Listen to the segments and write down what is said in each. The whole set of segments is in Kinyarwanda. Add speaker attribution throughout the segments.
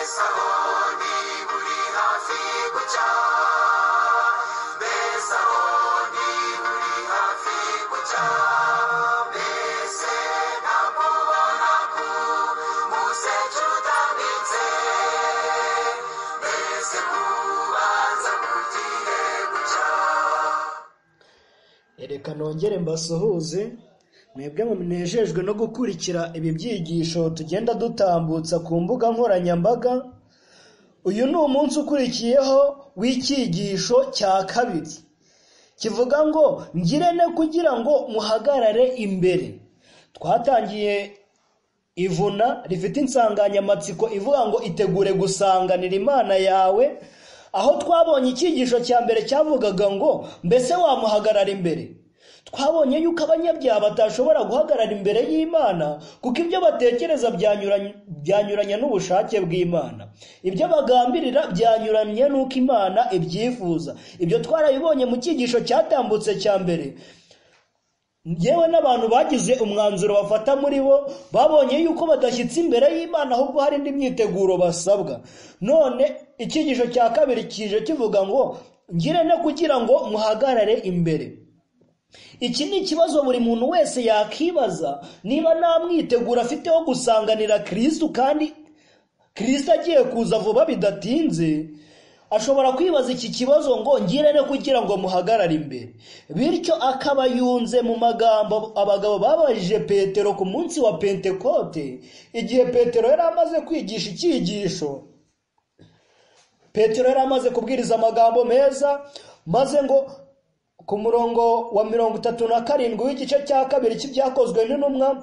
Speaker 1: Besaroni burihafi gucya Besaroni burihafi gucya Mbese namubona ku musecu utambitse Mbese kubanza kugiye gucya
Speaker 2: Reka nongere mbasuhuze mwebwe munejejwe no gukurikira ibi byigisho tugenda dutambutsa ku mbuga nkoranyambaga uyu ni umunsi ukurikiyeho w'icyigisho cya kabiri kivuga ngo ngirente kugira ngo muhagarare imbere twatangiye ivuna rifite insanganyamatsiko ivuga ngo itegure gusanganira imana yawe aho twabonye icyigisho cya mbere cyavugaga ngo mbese wamuhagarara imbere twabonye yuko abanyabyaha batashobora guhagarara imbere y'imana kuko ibyo batekereza byanyuranye byanyuranye n'ubushake bw'imana ibyo bagambirira byanyuranye n'uko imana ibyifuza ibyo twarabibonye mu cyigisho cyatambutse cya mbere yewe n'abantu bagize umwanzuro bafata muri bo babonye yuko badashyitse imbere y'imana ahubwo hari indi myiteguro basabwa none icyigisho cya kabiri kije kivuga ngo ngire no kugira ngo muhagarare imbere iki ni ikibazo buri muntu wese yakibaza niba nta mwiteguro afite wo gusanganira kirisitu kandi kirisita agiye kuza vuba bidatinze ashobora kwibaza iki kibazo ngo ngire no kugira ngo muhagarare imbere bityo akaba yunze mu magambo abagabo babajije petero ku munsi wa pentekote igihe petero yari amaze kwigisha icyigisho petero yari amaze kubwiriza amagambo meza maze ngo ku murongo wa mirongo itatu na karindwi w'igice cya kabiri cy'ibyakozwe n'intumwa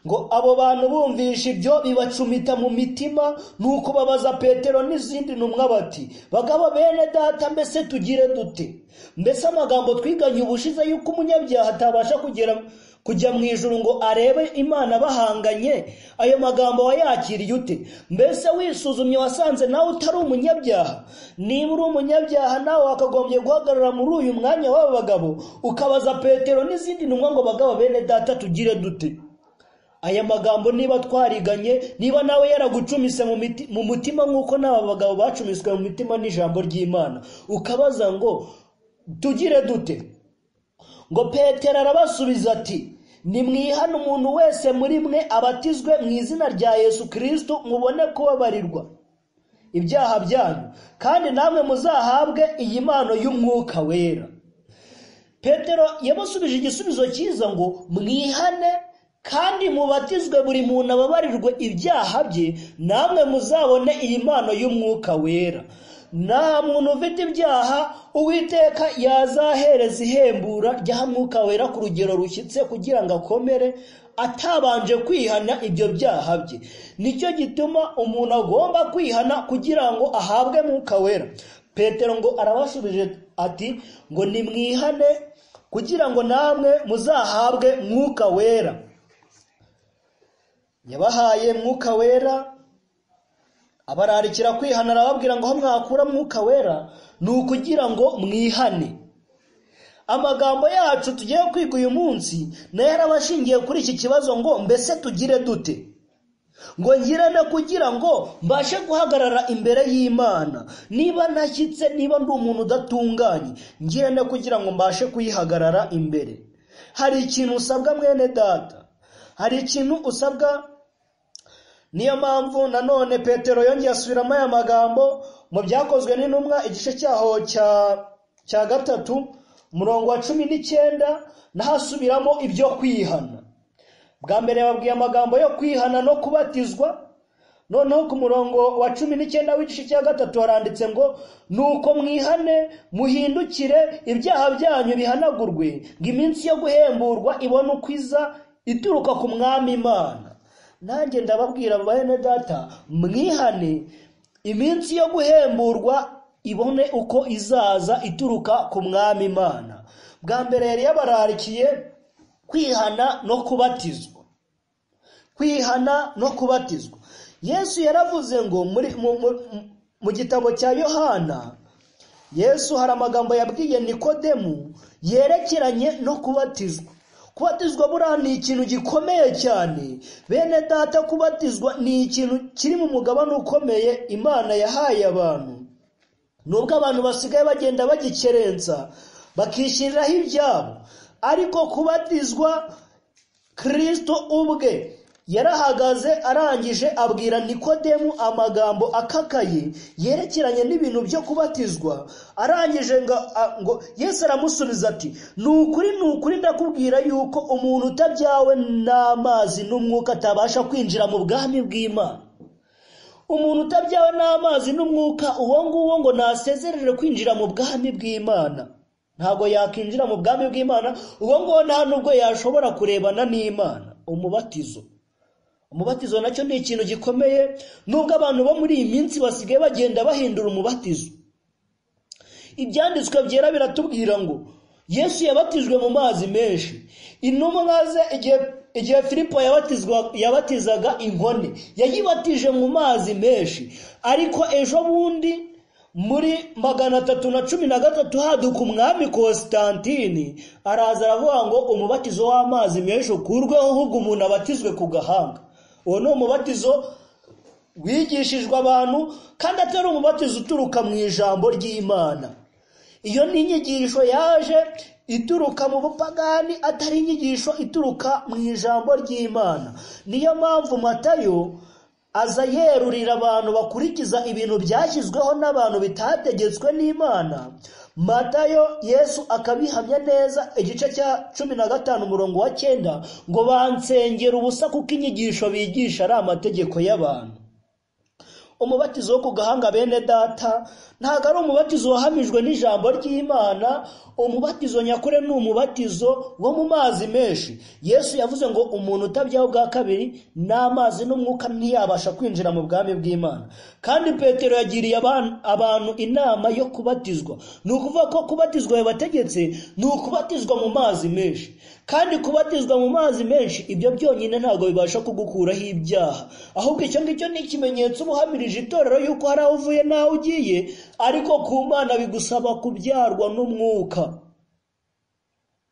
Speaker 2: ngo abo bantu bumvisha ibyo bibacumita mu mitima nuko babaza petero n'izindi ntumwa bati bagabo bene data mbese tugire dute mbese amagambo twiganye ubushize yuko umunyabyaha atabasha kugera kujya mu ijuru ngo arebe imana bahanganye ayo magambo wayakiriye ute mbese wisuzumye wasanze nawe utari umunyabyaha niba uri umunyabyaha nawe wakagombye guhagarara muri uyu mwanya w'aba bagabo ukabaza petero n'izindi ntumwa ngo bagabo bene data tugire dute aya magambo niba twariganye niba nawe yaragucumise mu miti- mu mutima nk'uko n'aba bagabo bacumiswe mu mitima n'ijambo ry'imana ukabaza ngo tugire dute ngo petero arabasubiza ati nimwihane umuntu wese muri mwe abatizwe mu izina rya yesu kirisito mubone kubabarirwa ibyaha byanyu kandi namwe muzahabwe iyi mpano y'umwuka wera petero yabasubije igisubizo cyiza ngo mwihane kandi mubatizwe buri muntu ababarirwe ibyaha bye namwe muzabone iyi mpano y'umwuka wera nta muntu ufite ibyaha uwiteka yazahereza ihembura rya mwuka wera ku rugero rushyitse kugira ngo akomere atabanje kwihana ibyo byaha bye nicyo gituma umuntu agomba kwihana kugira ngo ahabwe mwuka wera petero ngo arabasubije ati ngo nimwihane kugira ngo namwe muzahabwe mwuka wera yabahaye mwuka wera abararikira kwihana arababwira ngo aho mwakura mwuka wera ni ukugira ngo mwihane amagambo yacu tugiye kwiga uyu munsi nayo yarabashingiye kuri iki kibazo ngo mbese tugire dute ngo ngire no kugira ngo mbashe guhagarara imbere y'imana niba ntashyitse niba ndi umuntu udatunganye ngire no kugira ngo mbashe kuyihagarara imbere hari ikintu usabwa mwene data hari ikintu usabwa niyo mpamvu nanone petero yongeye asubiramo aya magambo mu byakozwe n'intumwa igice cyaho cya cya gatatu umurongo wa cumi n'icyenda n'ahasubiramo ibyo kwihana bwa mbere babwiye amagambo yo kwihana no kubatizwa noneho ku murongo wa cumi n'icyenda w'igice cya gatatu haranditse ngo nuko mwihane muhindukire ibyaha byanyu bihanagurwe ngo iminsi yo guhemburwa ibone uko iza ituruka ku mwami imana nanjye ndababwira bene data mwihane iminsi yo guhemburwa ibone uko izaza ituruka ku mwami imana bwa mbere yari yabararikiye kwihana no kubatizwa kwihana no kubatizwa yesu yaravuze ngo muri mu- mu- mu gitabo cya yohana yesu hari amagambo yabwiye nikodemu yerekeranye no kubatizwa kubatizwa buriya ni ikintu gikomeye cyane bene data kubatizwa ni ikintu kiri mu mugabane ukomeye imana yahaye abantu nubwo abantu basigaye bagenda bagikerensa bakishyiriraho ibyabo ariko kubatizwa kirisito ubwe yarahagaze arangije abwira nikodemu amagambo akakaye yerekeranye n'ibintu byo kubatizwa arangije ngo a- ngo yesu aramusubiza ati ni ukuri ni ukuri ndakubwira yuko umuntu utabyawe n'amazi n'umwuka atabasha kwinjira mu bwami bw'imana umuntu utabyawe n'amazi n'umwuka uwo nguwo ngo nasezerere kwinjira mu bwami bw'imana ntabwo yakwinjira mu bwami bw'imana uwo nguwo nta n'ubwo yashobora kurebana n'imana umubatizo umubatizo nacyo ni ikintu gikomeye nubwo abantu bo muri iyi minsi basigaye bagenda bahindura umubatizo ibyanditswe byera biratubwira ngo yesu yabatijwe mu mazi menshi intumwa ze igihe igihe filipo yabatizwa- yabatizaga inkone yayibatije mu mazi menshi ariko ejo bundi muri magana atatu na cumi na gatatu haduka umwami kositantini araza aravuga ngo umubatizo w'amazi menshi ukurweho ahubwo umuntu abatizwe ku gahanga uwo ni umubatizo wigishijwe abantu kandi atari umubatizo uturuka mu ijambo ry'imana iyo ni inyigisho yaje ituruka mu bupagani atari inyigisho ituruka mu ijambo ry'imana niyo mpamvu matayo aza yerurira abantu bakurikiza ibintu byashyizweho n'abantu bitategetswe n'imana matayo yesu akabihamya neza igice cya cumi na gatanu umurongo wa cyenda ngo bansengera ubusa kuko inyigisho bigisha ari amategeko y'abantu umubatizo wo ku gahanga bene data ntabwo ari umubatizo wahamijwe n'ijambo ry'imana umubatizo nyakure ni umubatizo wo mu mazi menshi yesu yavuze ngo umuntu utabyaho bwa kabiri n'amazi n'umwuka ntiyabasha kwinjira mu bwami bw'imana kandi petero yagiriye aban- abantu inama yo kubatizwa ni ukuvuga ko kubatizwa yabategetse ni ukubatizwa mu mazi menshi kandi kubatizwa mu mazi menshi ibyo byonyine ntabwo bibasha kugukuraho ibyaha ahubwo icyo ngicyo ni ikimenyetso uba uhamirije itorero yuko hari aho uvuye n'aho ugiye ariko ku mana bigusaba kubyarwa n'umwuka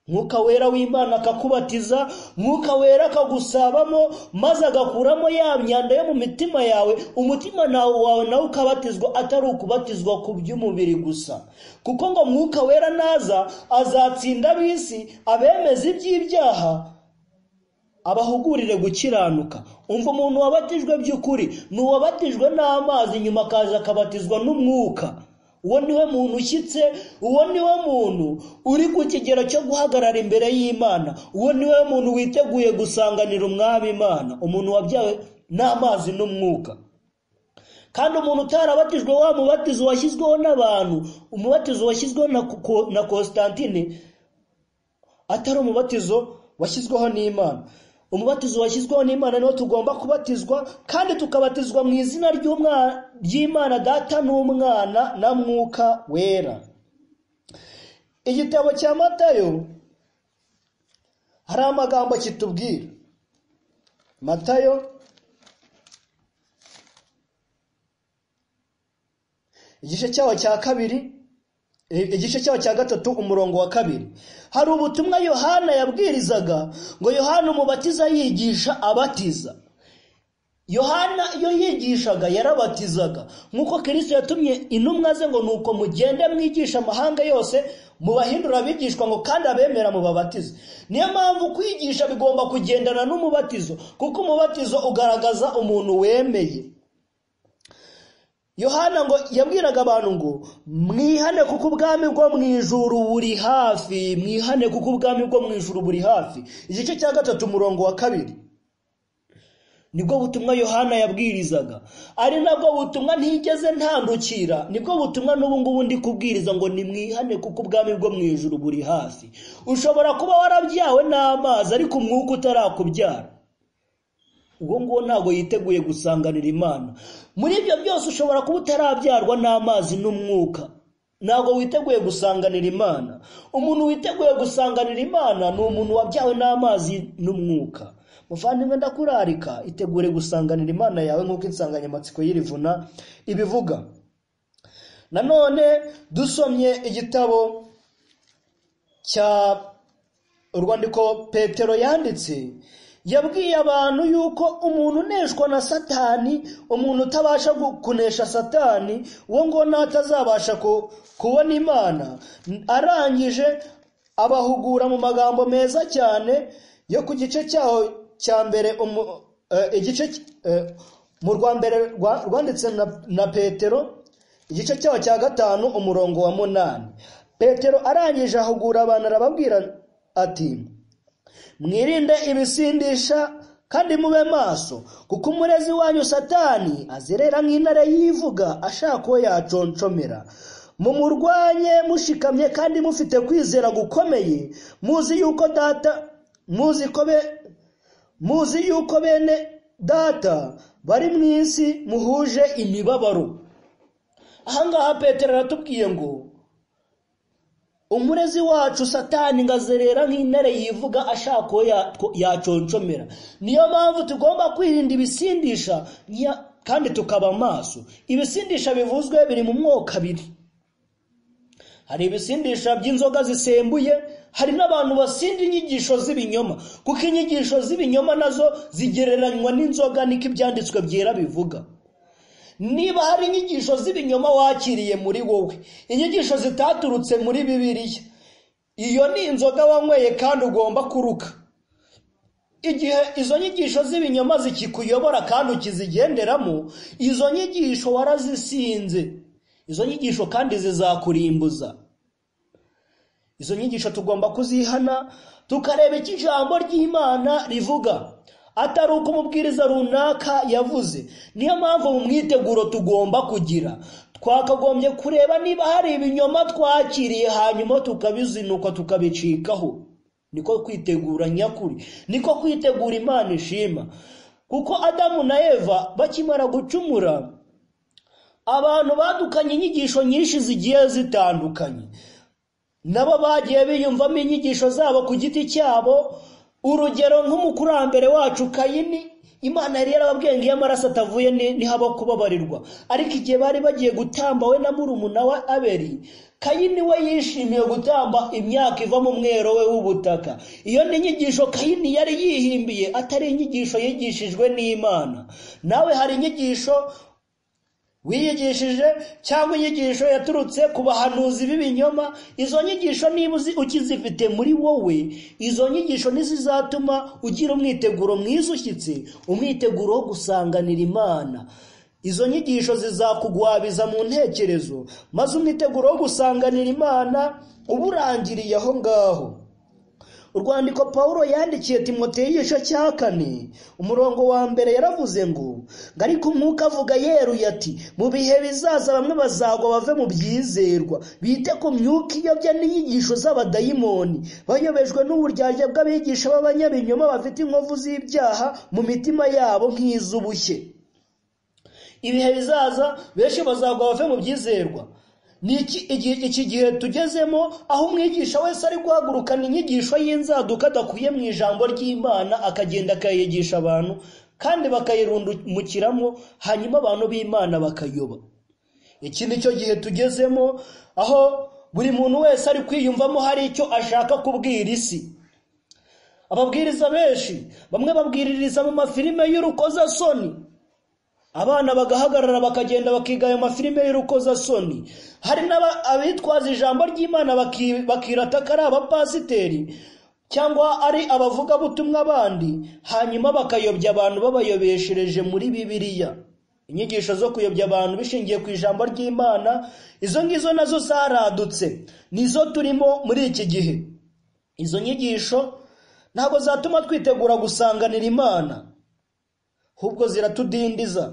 Speaker 2: mwuka wera w'imana akakubatiza mwuka wera akagusabamo maze agakuramo ya myanda yo mu mitima yawe umutima nawe wawe nawe ukabatizwa atari ukubatizwa ku by'umubiri gusa kuko ngo mwuka wera naza azatsinda ab'isi abemeza iby'ibyaha abahugurire gukiranuka umva umuntu wabatijwe by'ukuri ni uwabatijwe n'amazi nyuma akaza akabatizwa n'umwuka uwo niwe muntu ushyitse uwo niwe muntu uri ku kigero cyo guhagarara imbere y'imana uwo niwe muntu witeguye gusanganira umwami imana umuntu wabyawe n'amazi n'umwuka kandi umuntu utarabatijwe wa mubatizo washyizweho n'abantu umubatizo washyizweho na Ko- na kositantine atari umubatizo washyizweho n'imana umubatizo washyizweho n'imana niwo tugomba kubatizwa kandi tukabatizwa mu izina ry'umwa- ry'imana data n'umwana na mwuka wera igitabo cya matayo hari amagambo kitubwira matayo igice cyaho cya kabiri igice cyaho cya gatatu umurongo wa kabiri hari ubutumwa yohana yabwirizaga ngo yohana umubatiza yigisha abatiza yohana iyo yigishaga yarabatizaga nk'uko kirisito yatumye intumwa ze ngo ni uko mugende mwigisha amahanga yose mubahindura abigishwa ngo kandi abemera mubabatize niyo mpamvu kwigisha bigomba kugendana n'umubatizo kuko umubatizo ugaragaza umuntu wemeye yohana ngo yabwiraga abantu ngo mwihane kuko ubwami bwo mu ijuru buri hafi mwihane kuko ubwami bwo mu ijuru buri hafi igice cya gatatu umurongo wa kabiri nibwo butumwa yohana yabwirizaga ari nabwo butumwa ntigeze ntandukira nibwo butumwa n'ubu ngubu ndi kubwiriza ngo ni mwihane kuko ubwami bwo mu ijuru buri hafi ushobora kuba warabyawe n'amazi ariko umwuka utarakubyara ubwo nguwo ntabwo yiteguye gusanganira imana muri ibyo byose ushobora kuba utarabyarwa n'amazi n'umwuka ntabwo witeguye gusanganira imana umuntu witeguye gusanganira imana ni umuntu wabyawe n'amazi n'umwuka muvandimwe ndakurarika itegure gusanganira imana yawe nk'uko insanganyamatsiko y'irivuna ibivuga nanone dusomye igitabo cya urwandiko petero yanditse yabwiye abantu yuko umuntu uneshwa na satani umuntu utabasha gu- kunesha satani uwo ngo n'atazabasha ku- kubona imana arangije abahugura mu magambo meza cyane yo ku gice cyaho cya mbere umu- eh, igice cy- eh, mu rwa mbere rwa- rwanditse na- na petero igice cyaho cya gatanu umurongo wa munani petero arangije ahugura abantu arababwira ati mwirinde ibisindisha kandi mube maso kuko umurezi wanyu satani azerera nk'intare yivuga ashaka uwo yaconshomera mumurwanye mushikamye kandi mufite kwizera gukomeye muzi yuko data muzi ko be muzi yuko bene data bari mu isi muhuje imibabaro ahangaha petero aratubwiye ngo umurezi wacu satani ngo azerera nk'intare yivuga ashaka uwo ya- yaconshomera niyo mpamvu tugomba kwirinda ibisindisha nya- kandi tukaba maso ibisindisha bivuzwe biri mu mwoko abiri hari ibisindisha by'inzoga zisembuye hari n'abantu basinda inyigisho z'ibinyoma kuko inyigisho z'ibinyoma nazo zigereranywa n'inzoga niko ibyanditswe byera bivuga niba hari inyigisho z'ibinyoma wakiriye muri wowe inyigisho zitaturutse muri bibiliya iyo ni inzoga wanyweye kandi ugomba kuruka igihe izo nyigisho z'ibinyoma zikikuyobora kandi ukizigenderamo izo nyigisho warazisinze izo nyigisho kandi zizakurimbuza izo nyigisho tugomba kuzihana tukareba icyo ijambo ry'imana rivuga atari uko umubwiriza runaka yavuze niyo mpamvu mu mwiteguro tugomba kugira twakagombye kureba niba hari ibinyoma twakiriye hanyuma tukabizinuka tukabicikaho niko kwitegura nyakuri niko kwitegura imana ishima kuko adamu na eva bakimara gucumura abantu badukanye inyigisho nyinshi zigiye zitandukanye nabo bagiye biyumvamo inyigisho zabo ku giti cyabo urugero nk'umukurambere wacu kayini imana yari yarababwiye ngo iyo amaraso atavuye ni- ntihaba kubabarirwa ariko igihe bari bagiye gutamba we na murumuna we aberi kayini we yishimiye gutamba imyaka iva mu mwero we w'ubutaka iyo ni inyigisho kayini yari yihimbiye atari inyigisho yigishijwe n'imana nawe hari inyigisho wiyigishije cyangwa inyigisho yaturutse ku bahanuzi b'ibinyoma izo nyigisho niba uzi- ukizifite muri wowe izo nyigisho ntizizatuma ugira umwiteguro mwiza ushyitse umwiteguro wo gusanganira imana izo nyigisho zizakugwabiza mu ntekerezo maze umwiteguro wo gusanganira imana uba urangiriye aho ngaho urwandiko paul yandikiye timoteyo igice cya kane umurongo wa mbere yaravuze ngo ngo ariko umwuka avuga yeruye ati mu bihe bizaza bamwe bazagwa bave mu byizerwa bite ku myuka iyobya n'inyigisho z'abadayimoni bayobejwe n'uburyarya bw'abigisha b'abanyabinyoma bafite inkovu z'ibyaha mu mitima yabo nk'iz'ubushye ibihe bizaza benshi bazagwa bave mu byizerwa ni iki igi- iki gihe tugezemo aho umwigisha wese ari guhagurukana inyigisho y'inzaduka adakuye mu ijambo ry'imana akagenda akayigisha abantu kandi bakayirundumukiramo hanyuma abantu b'imana bakayoba iki ni cyo gihe tugezemo aho buri muntu wese ari kwiyumvamo hari icyo ashaka kubwira isi ababwiriza benshi bamwe babwiririza mu mafilime y'urukozasoni abana bagahagarara bakagenda bakiga ayo mafilime y'urukozasoni hari n'abitwaza ijambo ry'imana baki- bakirata ko ari abapasiteri cyangwa ari abavugabutumwa abandi hanyuma bakayobya abantu babayobeshereje muri bibiliya inyigisho zo kuyobya abantu bishingiye ku ijambo ry'imana izo ngizo nazo zaradutse nizo turimo muri iki gihe izo nyigisho ntabwo zatuma twitegura gusanganira imana ahubwo ziratudindiza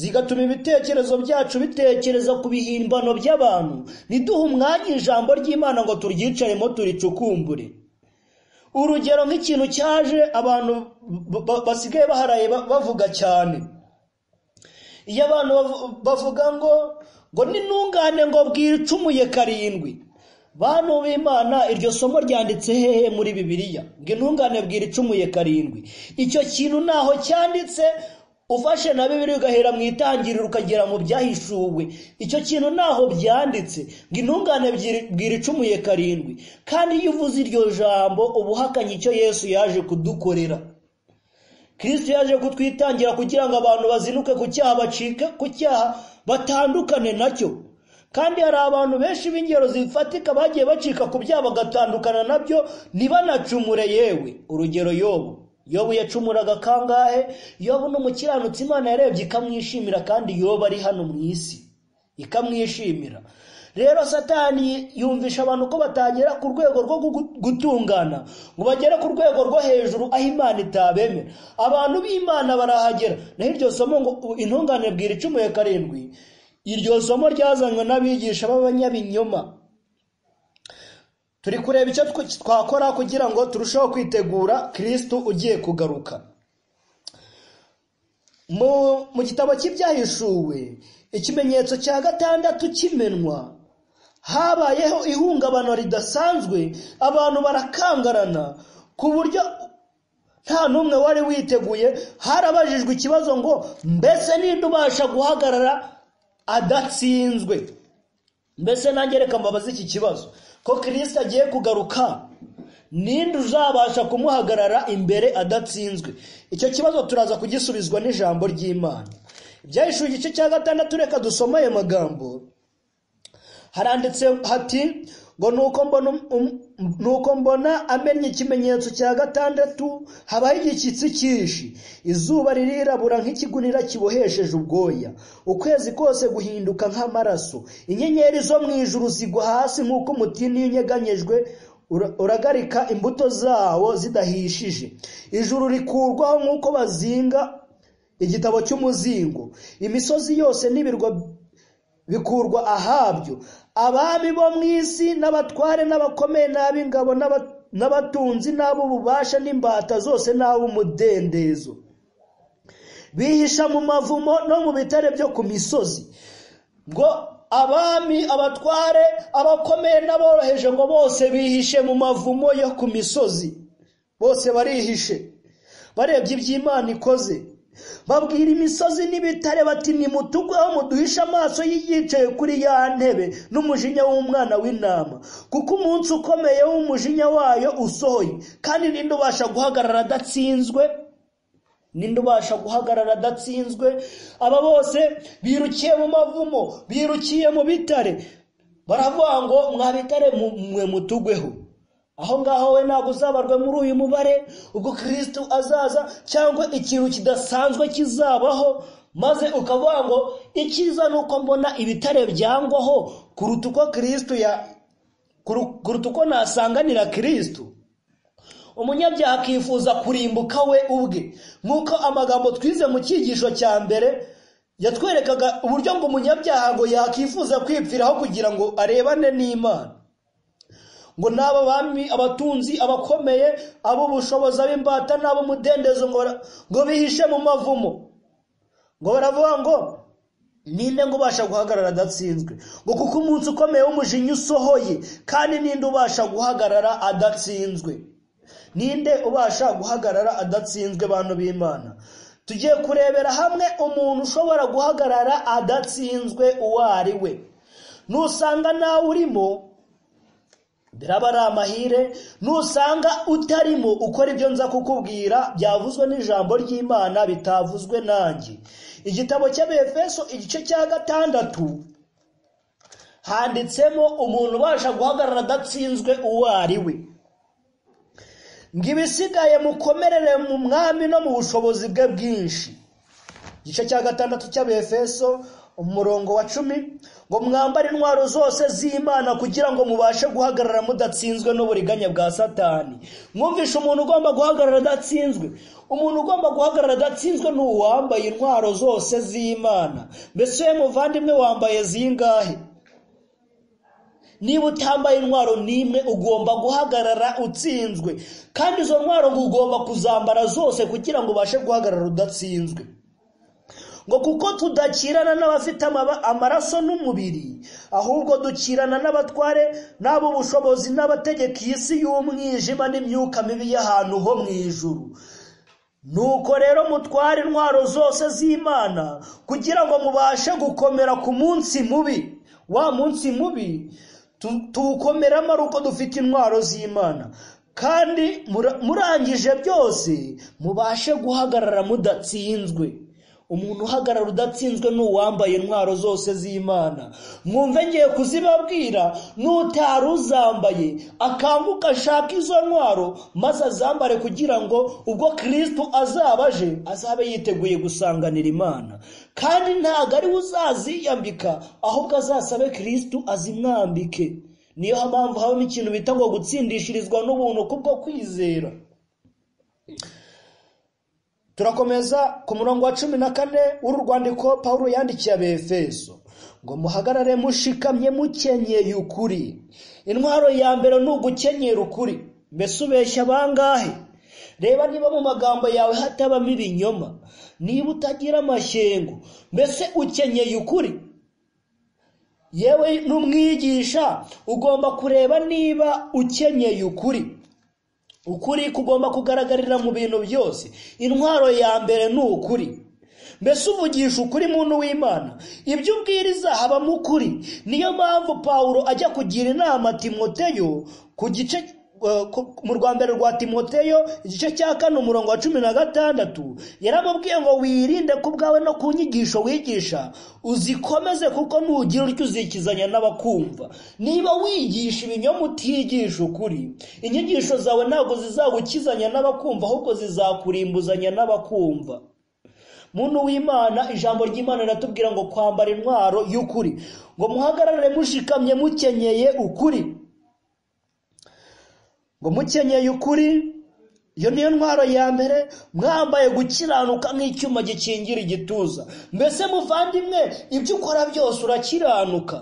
Speaker 2: zigatuma ibitekerezo byacu bitekereza ku bihimbano by'abantu ntiduhe umwanya ijambo ry'imana ngo turyicaremo turicukumbure urugero nk'ikintu cyaje abantu ba- ba- basigaye baharaye ba- bavuga cyane iyo abantu bavu- bavuga ngo ngo n'intungane ngo bwicumuye karindwi bantu b'imana iryo somo ryanditse hehe muri bibiliya ngo intungane bwira icumuye karindwi icyo kintu ntaho cyanditse ufashe na bibiri ugahera mu itangiriro ukagera mu byahishuwe icyo kintu ntaho byanditse ngo intungane ebyiri bwira icumuye karindwi kandi iyo uvuze iryo jambo uba uhakanye icyo yesu yaje kudukorera kirisito yaje kutwitangira kugira ngo abantu bazinuke ku cyaha bacike ku cyaha batandukane nacyo kandi hari abantu benshi b'ingero zifatika bagiye bacika ku byaha bagatandukana nabyo ntibanacumure yewe urugero yobu yobu yacumuraga kangahe yobu ni umukiranutsi imana yarebye ikamwishimira kandi yobu ari hano mu isi ikamwishimira rero satani yumvisha abantu ko batagera ku rwego rwo gu- gutungana ngo bagere ku rwego rwo hejuru aho imana itabemera abantu b'imana barahagera naho iryo somo ngo intungane bwira icumuye karindwi iryo somo ryazanywe n'abigisha b'abanyabinyoma turi kureba icyo tw- twakora kugira ngo turusheho kwitegura kirisitu ugiye kugaruka mu mu gitabo cy'ibyahishuwe ikimenyetso cya gatandatu kimenwa habayeho ihungabana ridasanzwe abantu barakangarana ku buryo nta n'umwe wari witeguye harabajijwe ikibazo ngo mbese ninde ubasha guhagarara adatsinzwe mbese nanjye reka mbabaze iki kibazo ko kirisita agiye kugaruka ninde uzabasha kumuhagarara imbere adatsinzwe icyo kibazo turaza kugisubizwa n'ijambo ry'imana ibyahishuye igice cya gatandatu reka dusome ayo magambo haranditse hati ngo nuko mbona um- nuko mbona amennye ikimenyetso cya gatandatu habaho igishyitsi cyinshi izuba ririrabura nk'ikigunira kibohesheje ubwoya ukwezi kose guhinduka nk'amaraso inyenyeri zo mu ijuru zigwa hasi nk'uko umutini iyo unyeganyejwe ura- uragarika imbuto zawo zidahishije ijuru rikurwaho nk'uko bazinga igitabo cy'umuzingo imisozi yose n'ibirwa bikurwa ahabyo abami bo mu isi n'abatware n'abakomeye n'ab'ingabo n'aba- n'abatunzi n'ab'ububasha n'imbata zose n'ab'umudendezo bihisha mu mavumo no mu bitare byo ku misozi ngo abami abatware abakomeye n'aboroheje ngo bose bihishe mu mavumo yo ku misozi bose barihishe barebye iby'imana ikoze babwira imisozi n'ibitare bati nimutugweho muduhishe amaso y'iyicaye kuri ya ntebe n'umujinya w'umwana w'intama kuko umunsi ukomeye w'umujinya wayo usohoye kandi ninde ubasha guhagarara adatsinzwe ninde ubasha guhagarara adatsinzwe aba bose birukiye mu mavumo birukiye mu bitare baravuga ngo mwa bitare mu- mwe mutugweho aho ngaho we ntabwo uzabarwe muri uyu mubare ubwo kirisitu azaza cyangwa ikintu kidasanzwe kizabaho maze ukavuga ngo icyiza ni uko mbona ibitare byangwaho kuruta uko kirisitu ya kuru- kuruta uko nasanganira kirisitu umunyabyaha akifuza kurimbuka we ubwe nk'uko amagambo twize mu cyigisho cya mbere yatwerekaga uburyo ngo umunyabyaha ngo yakifuza kwipfiraho kugira ngo arebane n'imana ngo n'aba bami abatunzi abakomeye ab'ubushobozi ab'imbata n'ab'umudendezo ngo bara- ngo bihishe mu mavumo ngo baravuga ngo ninde ngo ubasha guhagarara adatsinzwe ngo kuko umunsi ukomeye w'umujinya usohoye kandi ninde ubasha guhagarara adatsinzwe ninde ubasha guhagarara adatsinzwe bantu b'imana tugiye kurebera hamwe umuntu ushobora guhagarara adatsinzwe uwo ari we nusanga nawe urimo biraba ari amahire nusanga utarimo ukora ibyo nza kukubwira byavuzwe n'ijambo ry'imana bitavuzwe nanjye igitabo cy'abefeso igice cya gatandatu handitsemo umuntu ubasha guhagarara adatsinzwe uwo ari we ngo ibisigaye mukomerere mu mwami no mu bushobozi bwe bwinshi igice cya gatandatu cy'abefeso umurongo wa cumi ngo mwambare intwaro zose z'imana kugira ngo mubashe guhagarara mudatsinzwe n'uburiganya bwa satani mwumvishe umuntu ugomba guhagarara adatsinzwe umuntu ugomba guhagarara adatsinzwe ni uwambaye intwaro zose z'imana mbese we muvandimwe wambaye zingahe niba utambaye intwaro n'imwe ugomba guhagarara utsinzwe kandi izo ntwaro ngo ugomba kuzambara zose kugira ngo ubashe guhagarara udatsinzwe ngo kuko tudakirana n'abafite amaba- amaraso n'umubiri ahubwo dukirana n'abatware n'ab'ubushobozi n'abategeka iyi si y'umwijima n'imyuka mibi y'ahantu ho mu ijuru nuko rero mutware intwaro zose z'imana kugira ngo mubashe gukomera ku munsi mubi wa munsi mubi tu- tuwukomeramo ari uko dufite intwaro z'imana kandi mura- murangije byose mubashe guhagarara mudatsinzwe umuntu uhagarara udatsinzwe ni uwambaye intwaro zose z'imana mwumve ngiye kuzibabwira n'utari uzambaye akanguka ashaka izo ntwaro maze azambare kugira ngo ubwo kirisitu azaba aje azabe yiteguye gusanganira imana kandi ntabwo ari we uzaziyambika ahubwo azasabe kirisitu azimwambike niyo mpamvu habamo ikintu bita ngo gutsindishirizwa n'ubuntu kubwo kwizera turakomeza ku murongo wa cumi na kane w'uru rwandiko paul yandikiye abefeso ngo muhagarare mushikamye mukenyeye ukuri intwaro ya mbere ni ugukenyera ukuri mbese ubeshya bangahe reba niba mu magambo yawe hatabamo ibinyoma niba utagira amashyengo mbese ukenyeye ukuri yewe n'umwigisha ugomba kureba niba ukenyeye ukuri ukuri kugomba kugaragarira mu bintu byose intwaro ya mbere ni ukuri mbese uvugisha ukuri muntu w'imana ibyo ubwiriza habamo ukuri niyo mpamvu pawulo ajya kugira inama timoteyo ku gice eh, ku- mu rwa mbere rwa timoteyo igice cya kane umurongo wa cumi na gatandatu yaramubwiye ngo wirinde ku bwawe no ku nyigisho wigisha uzikomeze kuko nugira utyo uzikizanya n'abakumva niba wigisha ibinyoma utigisha ukuri inyigisho zawe ntabwo zizagukizanya n'abakumva ahubwo zizakurimbuzanya n'abakumva muntu w'imana ijambo ry'imana riratubwira ngo kwambara intwaro y'ukuri ngo muhagarare mushikamye mukenyeye ukuri ngo mukenyeye ukuri iyo niyo ntwaro ya mbere mwambaye gukiranuka nk'icyuma gikingira igituza mbese muvandimwe ibyo ukora byose urakiranuka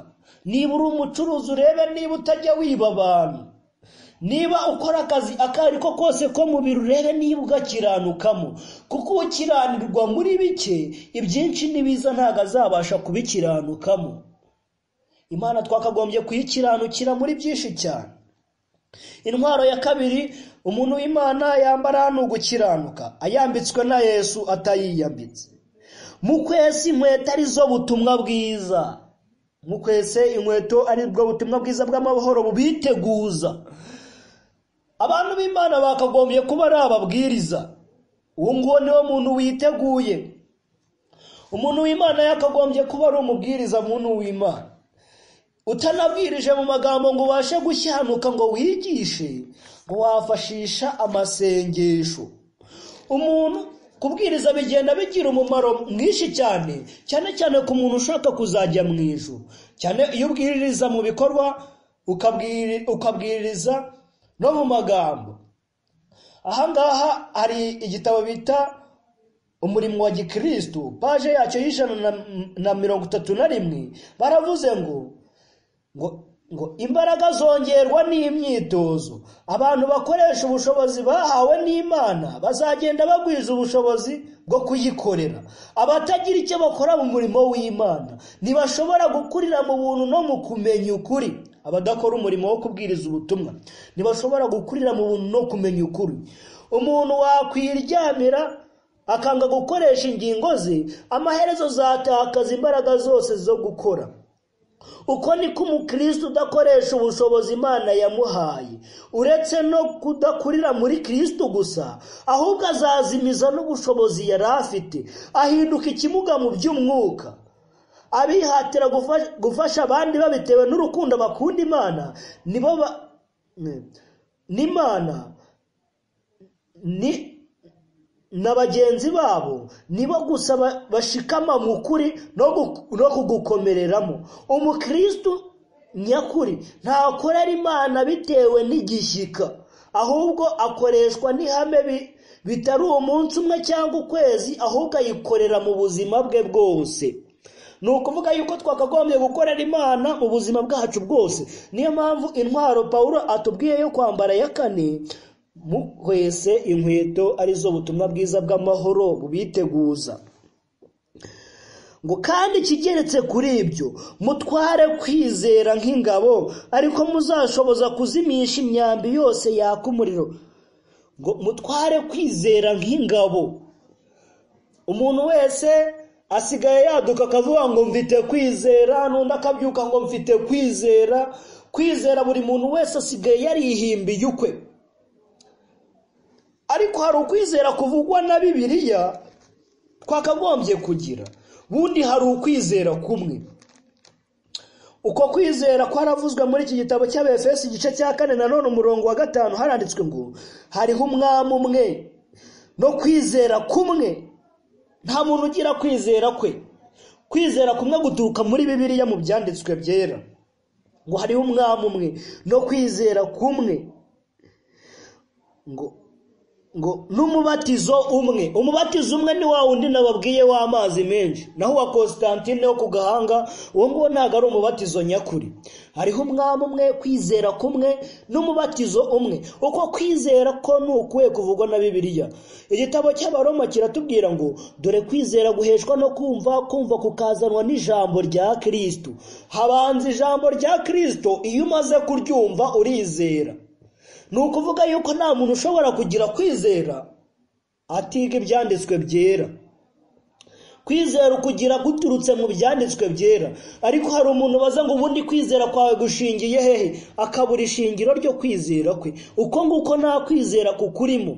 Speaker 2: niba uri umucuruzi urebe niba utajya wiba abantu niba ukora akazi ako ari ko kose ko mu biro urebe niba ugakiranukamo kuko ukiranirwa muri bike ibyinshi n'ibiza ntabwo azabasha kubikiranukamo imana twakagombye kuyikiranukira muri byinshi cyane intwaro ya kabiri umuntu w'imana yambara ni ugukiranuka ayambitswe na yesu atayiyambitse mukwese inkweto arizo butumwa bwiza mukwese inkweto ari bwo butumwa bwiza bw'amahoro bubiteguza abantu b'imana bakagombye kuba ari ababwiriza uwo nguwo niwo muntu witeguye umuntu w'imana yakagombye kuba ari umubwiriza muntu w'imana utanabwirije mu magambo ngo ubashe gushyanuka ngo wigishe ngo wafashisha amasengesho umuntu kubwiriza bigenda bigira umumaro mwinshi cyane cyane cyane ku muntu ushaka kuzajya mu ijuru cyane iyo ubwiriza mu bikorwa ukabwiri- ukabwiriza no mu magambo ahangaha hari igitabo bita umurimo wa gikirisitu paje yacyo y'ijana na- na mirongo itatu na rimwe baravuze ngo ngo ngo imbaraga zongerwa n'imyitozo abantu bakoresha ubushobozi bahawe n'imana bazagenda bagwiza ubushobozi bwo kuyikorera abatagira icyo bakora mu murimo w'imana ntibashobora gukurira mu buntu no mu kumenya ukuri abadakora umurimo wo kubwiriza ubutumwa ntibashobora gukurira mu buntu no kumenya ukuri umuntu wakwiryamira akanga gukoresha ingingo ze amaherezo zatakaza imbaraga zose zo gukora uko niko umukristo udakoresha ubushobozi imana yamuhaye uretse no kudakurira muri kristo gusa ahubwo azazimiza n'ubushobozi yari afite ahinduka ikimuga mu by'umwuka abihatira gufa- gufasha abandi babitewe n'urukundo bakunda imana nibo ba- ne- n'imana ni na bagenzi babo nibo gusa ba- bashikama mu kuri no gu- no kugukomereramo umukristo nyakuri ntakorera imana bitewe n'igishyika ahubwo akoreshwa n'ihame bi- bitari umunsi umwe cyangwa ukwezi ahubwo ayikorera mu buzima bwe bwose ni ukuvuga yuko twakagombye gukorera imana mu buzima bwacu bwose niyo mpamvu intwaro pawulo atubwiye yo kwambara ya kane mukwese inkweto arizo butumwa bwiza bw'amahoro bubiteguza ngo kandi ikigeretse kuri ibyo mutware kwizera nk'ingabo ariko muzashoboza kuzimisha imyambi yose yaka umuriro ngo mutware kwizera nk'ingabo umuntu wese asigaye yaduka akavuga ngo mfite kwizera n'undi akabyuka ngo mfite kwizera kwizera buri muntu wese asigaye yarihimbiye ukwe ariko hari ukwizera kuvugwa na bibiliya twakagombye kugira ubundi hari ukwizera kumwe uko kwizera kwaravuzwe muri iki gitabo cy'abefesi igice cya kane nanone umurongo wa gatanu haranditswe ngo hariho umwami umwe no kwizera kumwe nta muntu ugira kwizera kwe kwizera kumwe guturuka muri bibiliya mu byanditswe byera ngo hariho umwami umwe no kwizera kumwe ngo ngo n'umubatizo umwe umubatizo umwe ni wa wundi nababwiye w'amazi menshi naho uwa Constantine wo ku gahanga uwo nguwo ntabwo ari umubatizo nyakuri hariho umwami umwe kwizera kumwe n'umubatizo umwe uko kwizera ko ni ukuwe kuvugwa na bibiliya igitabo cy'abaroma kiratubwira ngo dore kwizera guheshwa no kumva kumva kukazanwa n'ijambo rya kirisito habanza ijambo rya kirisito iyo umaze kuryumva urizera ni ukuvuga yuko nta muntu ushobora kugira kwizera atiga ibyanditswe byera kwizera ukugira guturutse mu byanditswe byera ariko hari umuntu baza ngo ubundi kwizera kwawe gushingiye hehe akabura ishingiro ryo kwizera kwe uko nguko nta kwizera kukurimo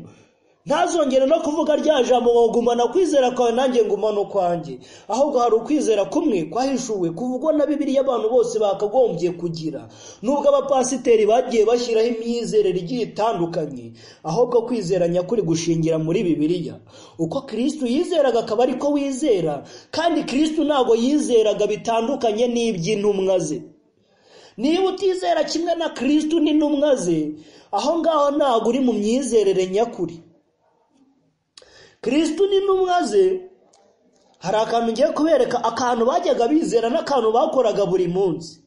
Speaker 2: ntazongere no kuvuga rya jambo ngo gumana kwizera kwawe nanjye ngumana ukwanjye ahubwo hari ukwizera kumwe kwahishuwe kuvugwa na bibiliya abantu bose bakagombye kugira nubwo abapasiteri bagiye bashyiraho imyizerere igiye itandukanye ahubwo kwizera nyakuri gushingira muri bibiliya uko kirisitu yizeraga akaba ariko wizera kandi kirisitu ntabwo yizeraga bitandukanye n'iby'intumwa ze niba utizera kimwe na kirisitu n'intumwa ze aho ngaho ntabwo uri mu myizerere nyakuri kirisitu n'intumwa ze hari akantu ngiye kubereka akantu bajyaga bizera n'akantu bakoraga buri munsi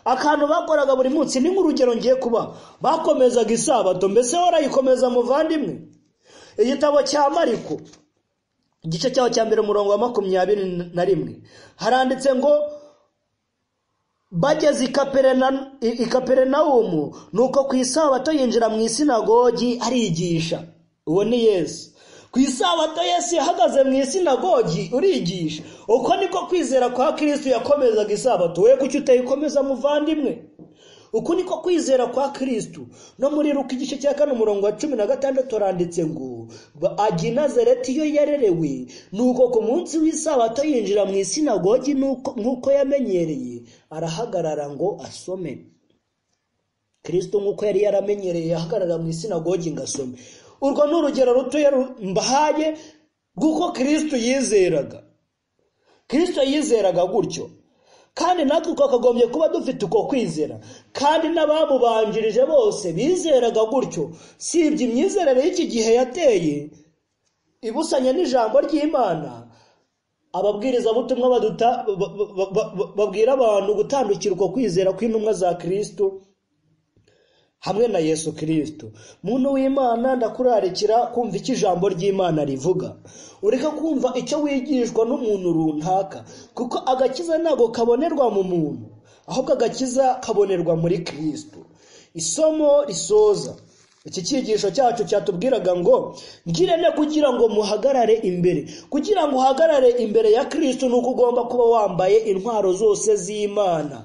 Speaker 2: akantu bakoraga buri munsi ni nk'urugero ngiye kuba bakomezaga isabato mbese warayikomeza muvandimwe igitabo cya mariko igice cyaho cya mbere umurongo wa makumyabiri na rimwe haranditse ngo bageze i Kaperena- i- i kaperinawumu ni uko ku isabato yinjira mu isinagogi arigisha uwo ni yesu ku isabato yesu yahagaze mu isinagogi urigisha uko niko kwizera kwa kirisitu yakomezaga isabato we kuki utayikomeza muvandimwe uku niko kwizera kwa kirisitu no muri ruka igice cya kane umurongo wa cumi na gatandatu haranditse ngo "Ba- ajya i nazareti iyo yarerewe ni uko ku munsi w'isabato yinjira mu isinagogi nuko- nk'uko yamenyereye arahagarara ngo asome kirisito nk'uko yari yaramenyereye ahagarara mu isinagogi ngo asome urwo ni urugero rutoya ru- mbahaye rw'uko kirisito yizeraga kirisito yizeraga gutyo kandi natwe twakagombye kuba dufite uko kwizera kandi n'abamubanjirije bose bizeraga gutyo sibye imyizerere y'iki gihe yateye ibusanya n'ijambo ry'imana ababwirizabutumwa baduta- ba- ba- ba- ba- babwira abantu gutandukira uko kwizera kw'intumwa za kirisito hamwe na yesu kirisito muntu w'imana ndakurarikira kumva icyo ijambo ry'imana rivuga ureke kumva icyo wigishwa n'umuntu runaka kuko agakiza ntabwo kabonerwa mu muntu ahubwo agakiza kabonerwa muri kirisito isomo risoza iki cyigisho cyacu cyatubwiraga ngo ngirente kugira ngo muhagarare imbere kugira ngo uhagarare imbere ya kirisito ni uko ugomba kuba wambaye intwaro zose z'imana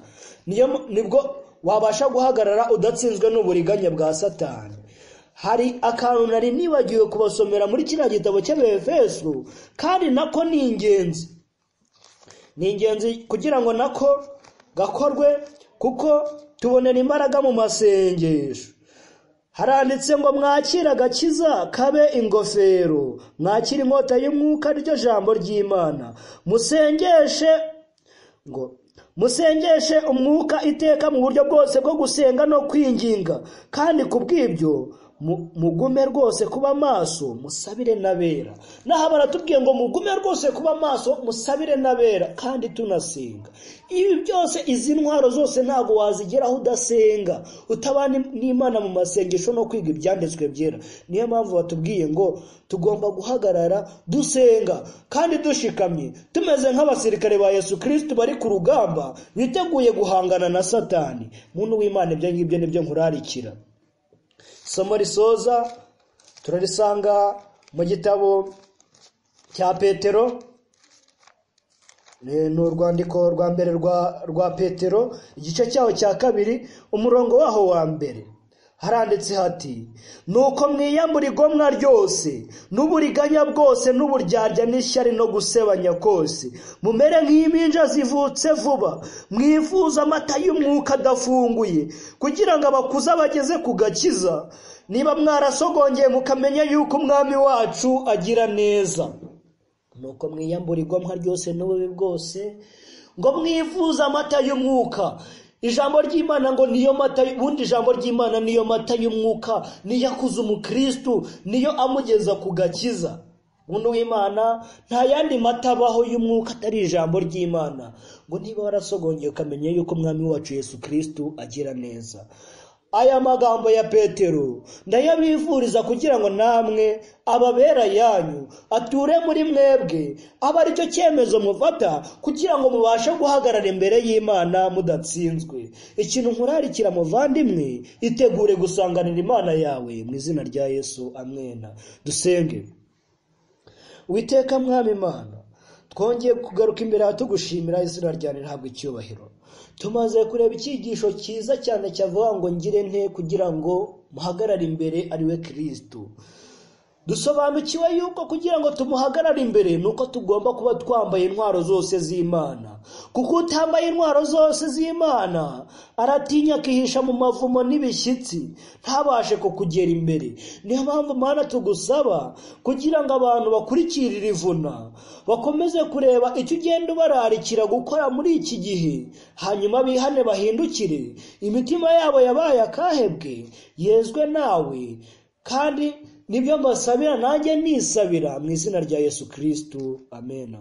Speaker 2: niyo mu- nibwo wabasha guhagarara udatsinzwe n'uburiganya bwa satani hari akantu nari nibagiwe kubasomera muri kiriya gitabo cy'abefeso kandi nako ni ingenzi ni ingenzi kugira ngo nako gakorwe kuko tubonera imbaraga mu masengesho haranditse ngo mwakire agakiza kabe ingofero mwakire inkota y'umwuka ryo jambo ry'imana musengeshe ngo musengeshe umwuka iteka mu buryo bwose bwo gusenga no kwinginga kandi ku bw'ibyo mu- mugume rwose kuba maso musabire n'abera naho baratubwiye ngo mugume rwose kuba maso musabire n'abera kandi tunasenga ibi byose izi ntwaro zose ntabwo wazigeraho udasenga utabana n'imana mu masengesho no kwiga ibyanditswe byera niyo mpamvu batubwiye ngo tugomba guhagarara dusenga kandi dushikamye tumeze nk'abasirikare ba yesu kirisito bari ku rugamba biteguye guhangana na satani muntu w'imana ibyo ngibyo nibyo nkurarikira isomo risoza turarisanga mu gitabo cya petero Eh, ni urwandiko rwa mbere rwa rwa petero igice cyaho cya kabiri umurongo waho wa mbere haranditse hati nuko mwiyamura igomwa ryose n'uburiganya bwose n'uburyarya n'ishyari no gusebanya kose mumere nk'impinja zivutse vuba mwifuza amata y'umwuka adafunguye kugira ngo abakuze abageze ku gakiza niba mwarasogongeye mukamenya yuko umwami wacu agira neza nuko mwiyambura igomwa ryose n'ububi bwose ngo mwivuze amata y'umwuka ijambo ry'imana ngo niyo mata ubundi ijambo ry'imana niyo mata y'umwuka niyo akuze umukirisitu niyo amugeza ku gakiza umuntu w'imana nta yandi mata abaho y'umwuka atari ijambo ry'imana ngo niba warasogongeye ukamenya yuko umwami wacu yesu kirisitu agira neza aya magambo ya petero ndayabifuriza kugira ngo namwe ababera yanyu ature muri mwebwe abe aricyo cyemezo mufata kugira ngo mubashe guhagarara imbere y'imana mudatsinzwe ikintu nkurarikira muvandimwe itegure gusanganira imana yawe mu izina rya yesu amwena dusenge witeka mwami imana twongeye kugaruka imbere aha tugushimira izina ryawe ntabwo icyubahiro tumaze kureba icyigisho cyiza cyane cyavuga ngo ngire nte kugira ngo muhagarare imbere ariwe kirisitu dusobanukiwe yuko kugira ngo tumuhagarare imbere ni uko tugomba kuba twambaye intwaro zose z'imana kuko utambaye intwaro zose z'imana aratinya akihisha mu mavumo n'ibishyitsi ntabashe kukugera imbere niyo mpamvu mana tugusaba kugira ngo abantu bakurikirire ivuna bakomeze kureba icyo ugenda ubararikira gukora muri iki gihe hanyuma bihane bahindukire imitima yabo yabaye akahebwe yezwe nawe kandi nibyo mbasabira nanjye nisabira mu izina rya yesu kirisitu amena